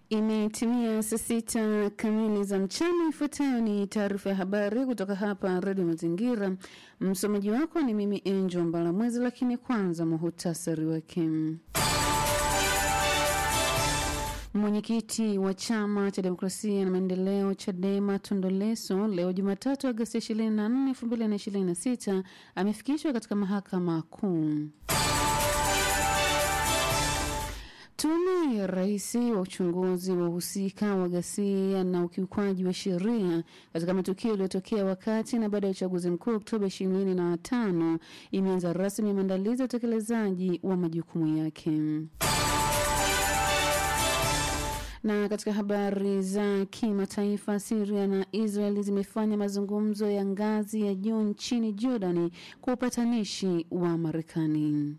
Imetimia saa sita kamili za mchana. Ifuatayo ni taarifa ya habari kutoka hapa Redio Mazingira. Msomaji wako ni mimi Angel Mbalamwezi, lakini kwanza muhutasari wake. Mwenyekiti wa chama cha demokrasia na maendeleo CHADEMA Tundu Lissu leo Jumatatu Agosti 24, 2026 amefikishwa katika mahakama kuu. Tume ya Rais wa uchunguzi wa uhusika wa ghasia na ukiukwaji wa sheria katika matukio yaliyotokea wakati na baada ya uchaguzi mkuu Oktoba 25 imeanza rasmi maandalizi ya utekelezaji wa majukumu yake. Na katika habari za kimataifa, Syria na Israel zimefanya mazungumzo ya ngazi ya juu nchini Jordani kwa upatanishi wa Marekani.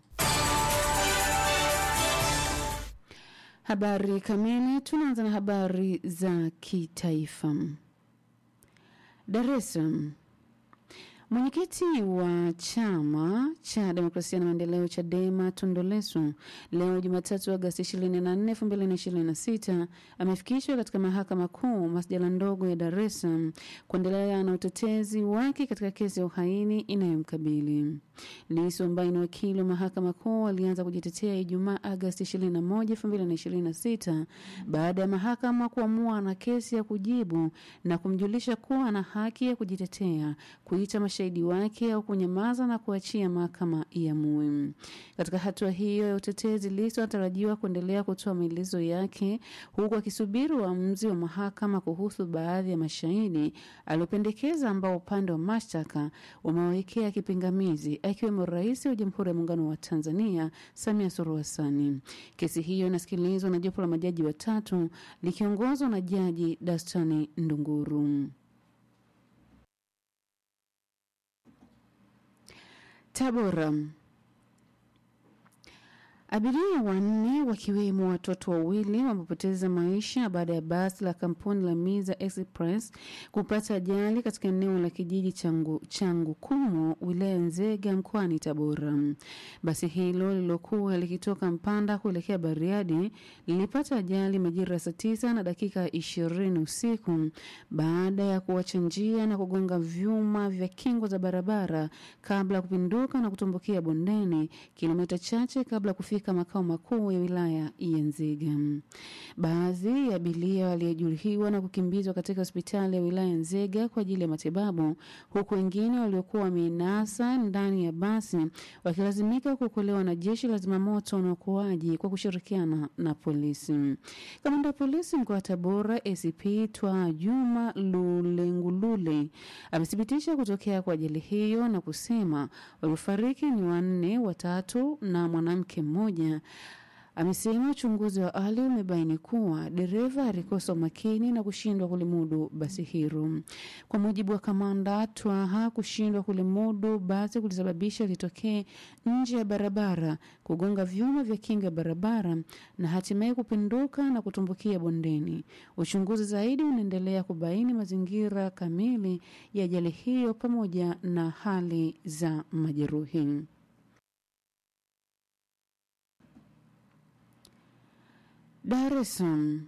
Habari kamili. Tunaanza na habari za kitaifa. Dar es Salaam. Mwenyekiti wa chama cha demokrasia na maendeleo CHADEMA Tundu Lissu leo Jumatatu Agosti 24, 2026 amefikishwa katika mahakama kuu masjala ndogo ya Dar es Salaam kuendelea na utetezi wake katika kesi ya uhaini inayomkabili. Lissu ambaye ni wakili wa mahakama kuu alianza kujitetea Ijumaa Agosti 21, 2026 baada ya mahakama kuamua na kesi ya kujibu na kumjulisha kuwa ana haki ya kujitetea, kuita mashahidi wake au kunyamaza na kuachia mahakama iamue. Katika hatua hiyo ya utetezi, Lissu anatarajiwa kuendelea kutoa maelezo yake huku akisubiri uamuzi wa mahakama kuhusu baadhi ya mashahidi aliopendekeza ambao upande wa mashtaka umewekea kipingamizi akiwemo Rais wa Jamhuri ya Muungano wa Tanzania Samia Suluhu Hassan. Kesi hiyo inasikilizwa na jopo la majaji watatu likiongozwa na Jaji Dastani Ndunguru. Tabora. Abiria wanne wakiwemo watoto wawili wamepoteza maisha baada ya basi la kampuni la Miza Express kupata ajali katika eneo la kijiji changu, changu kumo wilaya Nzega mkoani Tabora. Basi hilo lilokuwa likitoka Mpanda kuelekea Bariadi lilipata ajali majira ya saa tisa na dakika ishirini usiku baada ya kuacha njia na kugonga vyuma vya kingo za barabara kabla ya kupinduka na kutumbukia bondeni kilomita chache kabla ya kufika makao makuu ya wilaya ya Nzega. Baadhi ya abiria waliojeruhiwa na kukimbizwa katika hospitali ya wilaya Nzega kwa ajili ya matibabu, huku wengine waliokuwa wamenasa ndani ya basi wakilazimika kuokolewa na jeshi la zimamoto na uokoaji kwa kushirikiana na polisi. Kamanda wa polisi mkoa wa Tabora ACP Twa Juma Lulengulule amethibitisha kutokea kwa ajali hiyo na kusema waliofariki ni wanne, watatu na mwanamke mmoja. Amesema uchunguzi wa awali umebaini kuwa dereva alikosa umakini na kushindwa kulimudu basi hilo. Kwa mujibu wa kamanda Twaha, kushindwa kulimudu basi kulisababisha litokee nje ya barabara, kugonga vyuma vya kinga ya barabara na hatimaye kupinduka na kutumbukia bondeni. Uchunguzi zaidi unaendelea kubaini mazingira kamili ya ajali hiyo pamoja na hali za majeruhi. Dar es Salaam.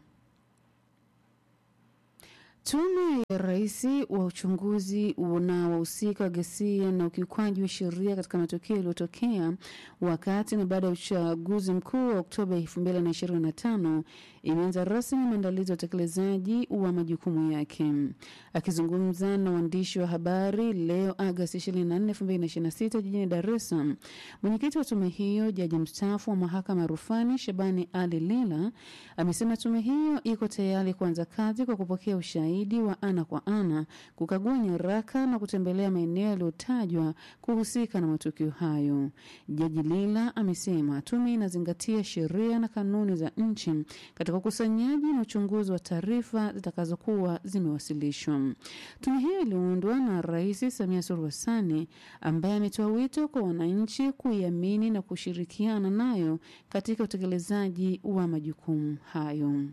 Tume ya Rais wa uchunguzi na wahusika wa ghasia na ukiukwaji wa sheria katika matukio yaliyotokea wakati na baada ya uchaguzi mkuu wa Oktoba 2025 imeanza rasmi maandalizi ya utekelezaji wa majukumu yake. Akizungumza na waandishi wa habari leo Agosti 24, 2026 jijini Dar es Salaam, mwenyekiti wa tume hiyo, jaji mstaafu wa mahakama ya rufani Shabani Ali Lila amesema tume hiyo iko tayari kuanza kazi kwa kupokea ushahidi wa ana kwa ana, kukagua nyaraka na kutembelea maeneo yaliyotajwa kuhusika na matukio hayo. Jaji Lila amesema tume inazingatia sheria na kanuni za nchi katika ukusanyaji na uchunguzi wa taarifa zitakazokuwa zimewasilishwa. Tume hiyo iliundwa na Rais Samia Suluhu Hassan ambaye ametoa wito kwa wananchi kuiamini na kushirikiana nayo katika utekelezaji wa majukumu hayo.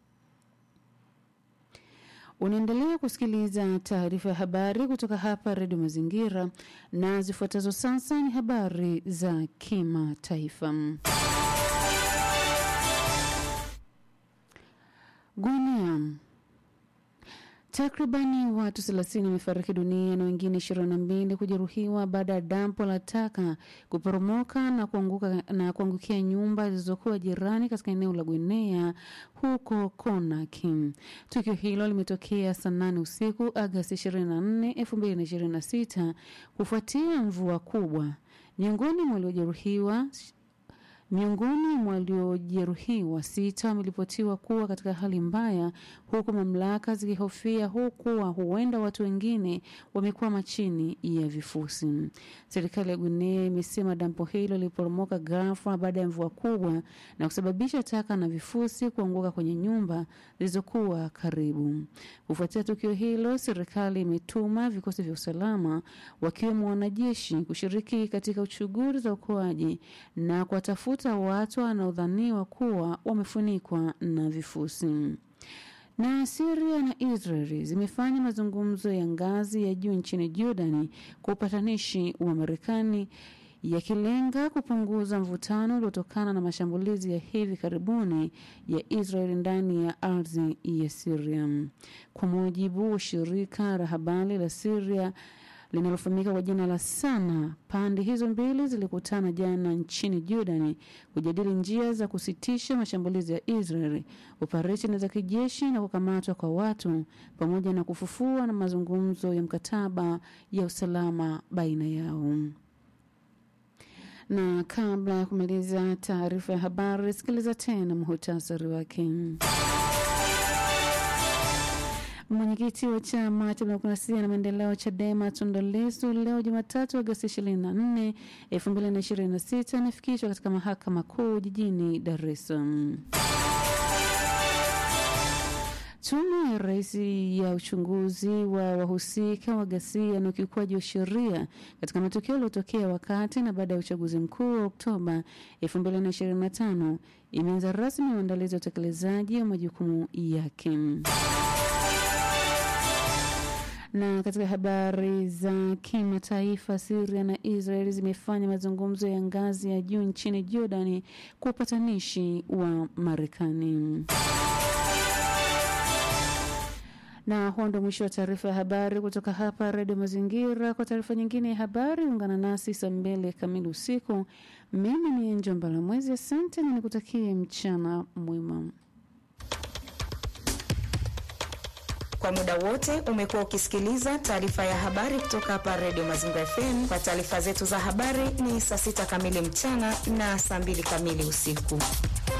Unaendelea kusikiliza taarifa ya habari kutoka hapa Redio Mazingira, na zifuatazo sasa ni habari za kimataifa. Guinea. Takribani watu 30 wamefariki dunia na wengine 22 kujeruhiwa baada ya dampo la taka kuporomoka na kuanguka na kuangukia nyumba zilizokuwa jirani katika eneo la Guinea huko Conakry. Tukio hilo limetokea saa 8 usiku Agosti 24, 2026 kufuatia mvua kubwa. Miongoni mwa waliojeruhiwa Miongoni mwa waliojeruhiwa sita wameripotiwa kuwa katika hali mbaya, huku mamlaka zikihofia hukuwa huenda watu wengine wamekwama chini ya vifusi. Serikali ya Guinea imesema dampo hilo liliporomoka ghafla baada ya mvua kubwa na kusababisha taka na vifusi kuanguka kwenye nyumba zilizokuwa karibu. Kufuatia tukio hilo, serikali imetuma vikosi vya usalama wakiwemo wanajeshi kushiriki katika shughuli za uokoaji na kuwatafuta watu wanaodhaniwa kuwa wamefunikwa na vifusi. Na Syria na Israeli zimefanya mazungumzo ya ngazi ya juu nchini Jordani kwa upatanishi wa Marekani yakilenga kupunguza mvutano uliotokana na mashambulizi ya hivi karibuni ya Israeli ndani ya ardhi ya Syria. Kwa mujibu wa shirika la habari la Syria linalofahamika kwa jina la Sana, pande hizo mbili zilikutana jana nchini Jordani kujadili njia za kusitisha mashambulizi ya Israeli, operesheni za kijeshi na kukamatwa kwa watu, pamoja na kufufua na mazungumzo ya mkataba ya usalama baina yao. Na kabla ya kumaliza taarifa ya habari, sikiliza tena muhutasari wake. Mwenyekiti wa chama cha demokrasia na maendeleo CHADEMA Tundu Lissu leo Jumatatu Agosti 24, 2026 anafikishwa katika mahakama kuu jijini Dar es Salaam. Tume ya Rais ya uchunguzi wa wahusika wa ghasia na ukiukwaji wa sheria katika matukio yaliyotokea wakati na baada ya uchaguzi mkuu wa Oktoba 2025 imeanza rasmi uandalizi wa utekelezaji wa majukumu yake. Na katika habari za kimataifa, Syria na Israel zimefanya mazungumzo ya ngazi ya juu nchini Jordani kwa upatanishi wa Marekani. Na huo ndo mwisho wa taarifa ya habari kutoka hapa Redio Mazingira. Kwa taarifa nyingine ya habari, ungana nasi saa mbili kamili usiku. Mimi ni Njomba la Mwezi, asante na nikutakie mchana mwema. Kwa muda wote umekuwa ukisikiliza taarifa ya habari kutoka hapa Redio Mazingira FM. Kwa taarifa zetu za habari ni saa sita kamili mchana na saa mbili kamili usiku.